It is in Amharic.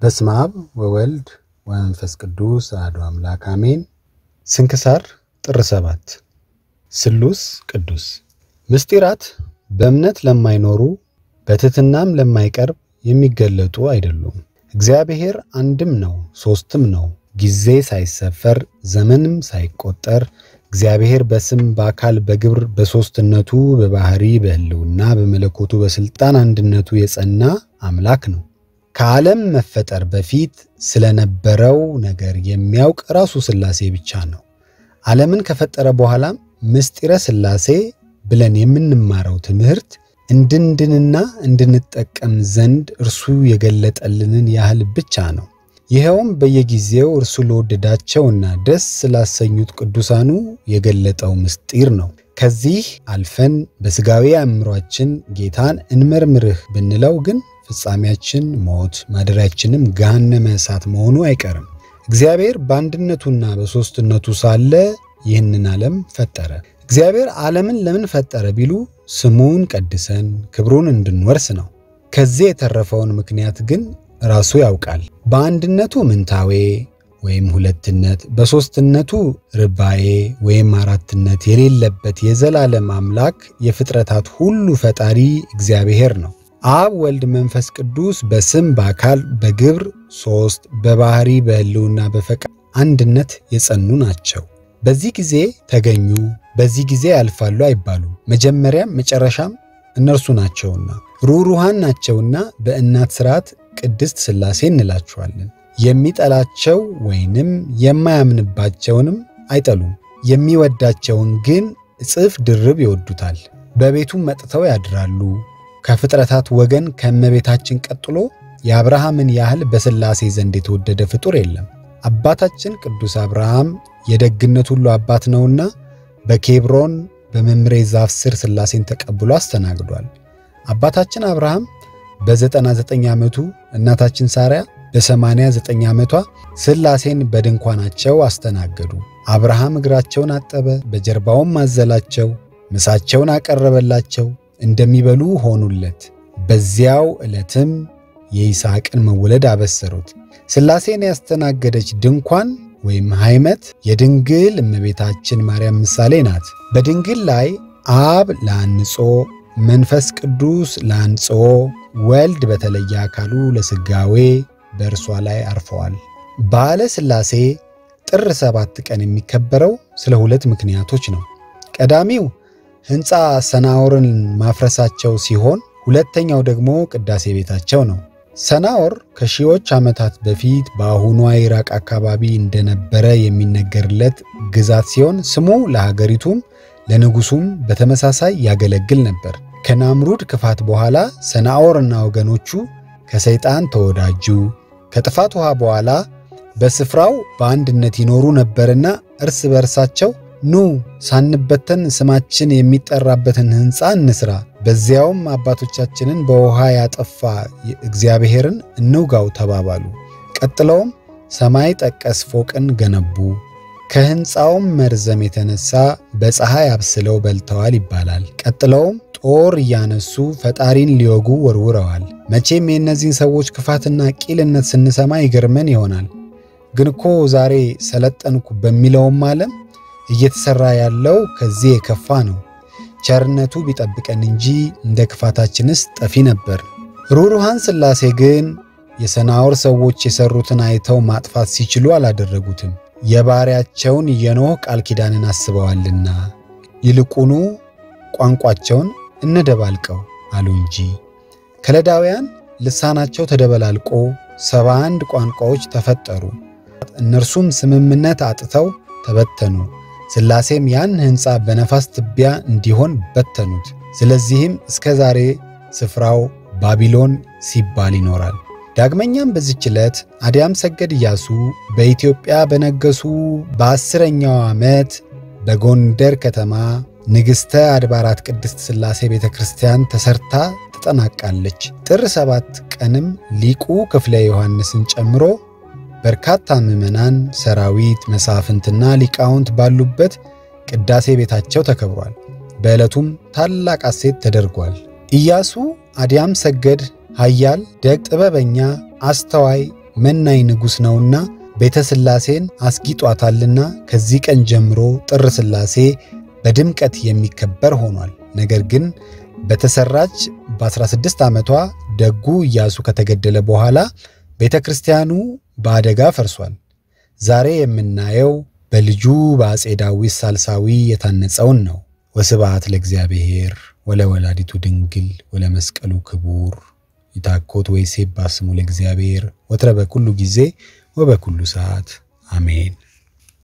በስመ አብ ወወልድ ወመንፈስ ቅዱስ አሐዱ አምላክ አሜን። ስንክሳር ጥር ሰባት ስሉስ ቅዱስ ምስጢራት በእምነት ለማይኖሩ በትሕትናም ለማይቀርብ የሚገለጡ አይደሉም። እግዚአብሔር አንድም ነው፣ ሦስትም ነው። ጊዜ ሳይሰፈር ዘመንም ሳይቆጠር እግዚአብሔር በስም በአካል በግብር በሦስትነቱ በባሕሪ በሕልውና በመለኮቱ በሥልጣን አንድነቱ የጸና አምላክ ነው። ከዓለም መፈጠር በፊት ስለነበረው ነገር የሚያውቅ ራሱ ሥላሴ ብቻ ነው። ዓለምን ከፈጠረ በኋላም ምስጢረ ሥላሴ ብለን የምንማረው ትምህርት እንድንድንና እንድንጠቀም ዘንድ እርሱ የገለጠልንን ያህል ብቻ ነው። ይኸውም በየጊዜው እርሱ ለወደዳቸውና ደስ ስላሰኙት ቅዱሳኑ የገለጠው ምስጢር ነው። ከዚህ አልፈን በሥጋዊ አእምሯችን ጌታን እንመርምርህ ብንለው ግን ፍጻሜያችን ሞት ማደሪያችንም ገሃነመ እሳት መሆኑ አይቀርም። እግዚአብሔር በአንድነቱና በሦስትነቱ ሳለ ይህንን ዓለም ፈጠረ። እግዚአብሔር ዓለምን ለምን ፈጠረ ቢሉ ስሙን ቀድሰን ክብሩን እንድንወርስ ነው። ከዚህ የተረፈውን ምክንያት ግን ራሱ ያውቃል። በአንድነቱ ምንታዌ ወይም ሁለትነት፣ በሦስትነቱ ርባዬ ወይም አራትነት የሌለበት የዘላለም አምላክ የፍጥረታት ሁሉ ፈጣሪ እግዚአብሔር ነው። አብ ወልድ መንፈስ ቅዱስ በስም በአካል በግብር ሦስት በባሕሪ በሕልውና በፈቃድ አንድነት የጸኑ ናቸው። በዚህ ጊዜ ተገኙ፣ በዚህ ጊዜ ያልፋሉ አይባሉም። መጀመሪያም መጨረሻም እነርሱ ናቸውና ሩሩሃን ናቸውና በእናት ሥርዓት ቅድስት ሥላሴ እንላቸዋለን። የሚጠላቸው ወይንም የማያምንባቸውንም አይጠሉም። የሚወዳቸውን ግን እጥፍ ድርብ ይወዱታል። በቤቱም መጥተው ያድራሉ። ከፍጥረታት ወገን ከእመቤታችን ቀጥሎ የአብርሃምን ያህል በሥላሴ ዘንድ የተወደደ ፍጡር የለም። አባታችን ቅዱስ አብርሃም የደግነት ሁሉ አባት ነውና በኬብሮን በመምሬ ዛፍ ስር ሥላሴን ተቀብሎ አስተናግዷል። አባታችን አብርሃም በ99 ዓመቱ እናታችን ሳርያ በ89 ዓመቷ ሥላሴን በድንኳናቸው አስተናገዱ። አብርሃም እግራቸውን አጠበ፣ በጀርባውም አዘላቸው፣ ምሳቸውን አቀረበላቸው፣ እንደሚበሉ ሆኑለት። በዚያው ዕለትም የይስሐቅን መወለድ አበሰሩት። ሥላሴን ያስተናገደች ድንኳን ወይም ሃይመት የድንግል እመቤታችን ማርያም ምሳሌ ናት። በድንግል ላይ አብ ለአንጾ መንፈስ ቅዱስ ለአንጾ ወልድ በተለየ አካሉ ለሥጋዌ በእርሷ ላይ አርፈዋል። በዓለ ሥላሴ ጥር ሰባት ቀን የሚከበረው ስለ ሁለት ምክንያቶች ነው። ቀዳሚው ሕንፃ ሰናዖርን ማፍረሳቸው ሲሆን ሁለተኛው ደግሞ ቅዳሴ ቤታቸው ነው። ሰናዖር ከሺዎች ዓመታት በፊት በአሁኗ ኢራቅ አካባቢ እንደነበረ የሚነገርለት ግዛት ሲሆን ስሙ ለሀገሪቱም ለንጉሡም በተመሳሳይ ያገለግል ነበር። ከናምሩድ ክፋት በኋላ ሰናዖርና ወገኖቹ ከሰይጣን ተወዳጁ። ከጥፋት ውሃ በኋላ በስፍራው በአንድነት ይኖሩ ነበርና እርስ በርሳቸው ኑ ሳንበተን ስማችን የሚጠራበትን ሕንፃ እንስራ፣ በዚያውም አባቶቻችንን በውሃ ያጠፋ እግዚአብሔርን እንውጋው ተባባሉ። ቀጥለውም ሰማይ ጠቀስ ፎቅን ገነቡ። ከሕንፃውም መርዘም የተነሳ በፀሐይ አብስለው በልተዋል ይባላል። ቀጥለውም ጦር እያነሱ ፈጣሪን ሊወጉ ወርውረዋል። መቼም የእነዚህን ሰዎች ክፋትና ቂልነት ስንሰማ ይገርመን ይሆናል። ግን እኮ ዛሬ ሰለጠንኩ በሚለውም ዓለም እየተሠራ ያለው ከዚህ የከፋ ነው። ቸርነቱ ቢጠብቀን እንጂ እንደ ክፋታችንስ ጠፊ ነበር። ሩሩሃን ሥላሴ ግን የሰናዖር ሰዎች የሠሩትን አይተው ማጥፋት ሲችሉ አላደረጉትም። የባሪያቸውን የኖኅ ቃል ኪዳንን አስበዋልና ይልቁኑ ቋንቋቸውን እነደባልቀው አሉ እንጂ። ከለዳውያን ልሳናቸው ተደበላልቆ ሰባ አንድ ቋንቋዎች ተፈጠሩ። እነርሱም ስምምነት አጥተው ተበተኑ። ሥላሴም ያን ሕንፃ በነፋስ ትቢያ እንዲሆን በተኑት። ስለዚህም እስከ ዛሬ ስፍራው ባቢሎን ሲባል ይኖራል። ዳግመኛም በዚች ዕለት አዲያም ሰገድ ኢያሱ በኢትዮጵያ በነገሱ በአስረኛው ዓመት በጎንደር ከተማ ንግሥተ አድባራት ቅድስት ሥላሴ ቤተ ክርስቲያን ተሰርታ ትጠናቃለች። ጥር ሰባት ቀንም ሊቁ ክፍለ ዮሐንስን ጨምሮ በርካታ ምዕመናን፣ ሰራዊት፣ መሳፍንትና ሊቃውንት ባሉበት ቅዳሴ ቤታቸው ተከብሯል። በዕለቱም ታላቅ ሐሴት ተደርጓል። ኢያሱ አዲያም ሰገድ ኃያል፣ ደግ፣ ጥበበኛ፣ አስተዋይ፣ መናኝ ንጉሥ ነውና ቤተ ሥላሴን አስጊጧታልና ከዚህ ቀን ጀምሮ ጥር ሥላሴ በድምቀት የሚከበር ሆኗል። ነገር ግን በተሰራች በ16 ዓመቷ ደጉ ኢያሱ ከተገደለ በኋላ ቤተ ክርስቲያኑ በአደጋ ፈርሷል። ዛሬ የምናየው በልጁ በአፄ ዳዊት ሳልሳዊ የታነጸውን ነው። ወስብሐት ለእግዚአብሔር ወለወላዲቱ ድንግል ወለመስቀሉ ክቡር ይታኮት ወይሴባ ስሙ ለእግዚአብሔር ወትረ በኩሉ ጊዜ ወበኩሉ ሰዓት አሜን።